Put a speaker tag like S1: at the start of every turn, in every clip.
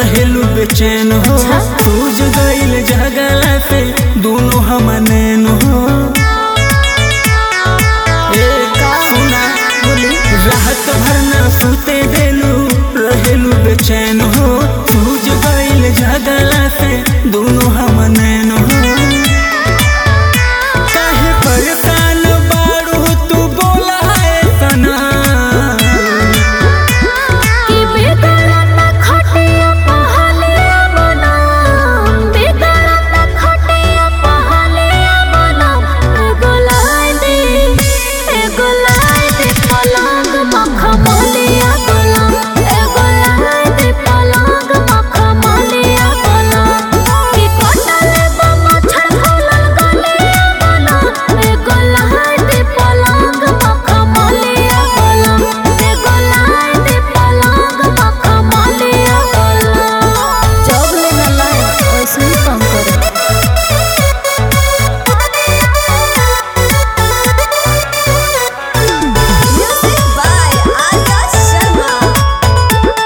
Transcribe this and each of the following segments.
S1: रहेलू बेचैन हो सूझ गईल जगला से दोनों हम नैन हो ए का सुना
S2: बोली
S1: राहत भरना सुते देलू रहेलू बेचैन हो सूझ गईल जगला से दोनों हम नैन हो काहे परेशान बारू तू बोला है सना
S2: कि बेदरद खटिया पहलिया बना बेदरद खटिया पहलिया बना एगो लाई दे एगो लाई दे पलंग मखमलिया पलंग एगो लाई दे पलंग मखमलिया पलंग कि कटले मच्छर फूलल गलिया बना एगो लाई दे पलंग मखमलिया पलंग एगो लाई दे पलंग मखमलिया पलंग जब लेना लाए वैसे ही काम करे
S3: Music by Arya Sharma.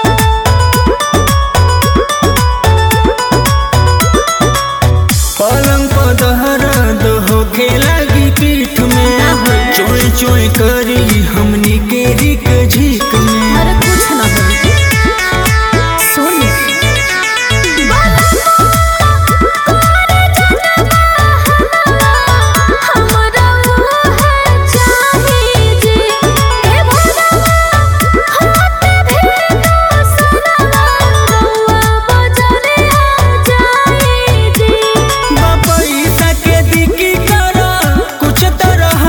S1: पलंग पर दहरद होखे लगी पीठ में चोय चोय करी हमनी के रिक झिक में
S2: अरे कुछ ना हो सुन हमरा है चाहिए जी ए भगवा हाथ भेदा सनवा रउआ बजरे आ जाए जी
S1: पैसा के दिकी कर कुछ तरह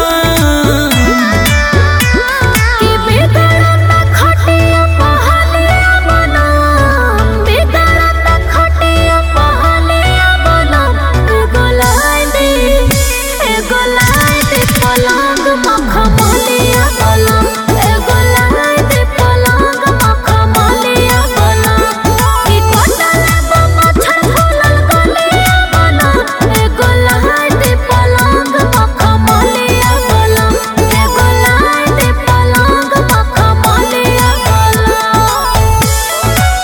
S2: कि बेदरद खटिया पहलिया बना बेदरद खटिया पहलिया बना एगो लाई दे एगो लाई दे पलंग मखमलिया पलंग एगो लाई दे पलंग मखमलिया पलंग कि कटले मच्छर फूलल गलिया बना एगो लाई दे पलंग मखमलिया पलंग एगो लाई दे पलंग मखमलिया पलंग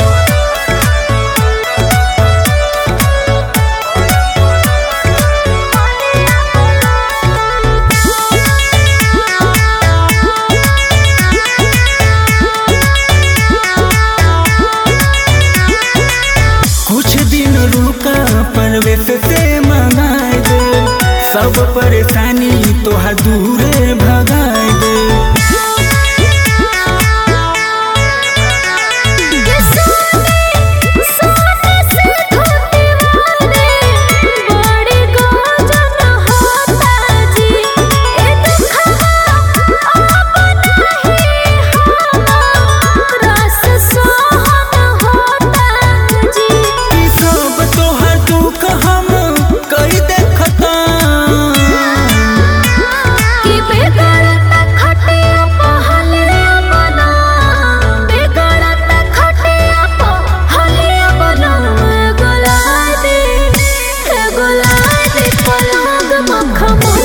S1: कुछ दिन रुका परवेश से मंगाए दे सब परेशानी तोहर दूरे भगाए दे
S2: सोने से धोती वाले बड़ी गजन होता जी ए दुखवा अब नहीं हमारा रस सोहन होता जी
S1: ई सब तोहर दुख हम कई देखता
S2: कि बेगरत खटिया पहलिया बना बेगरत खटिया पहलिया बना गोलाई दे गोलाई दे पलंग मखमल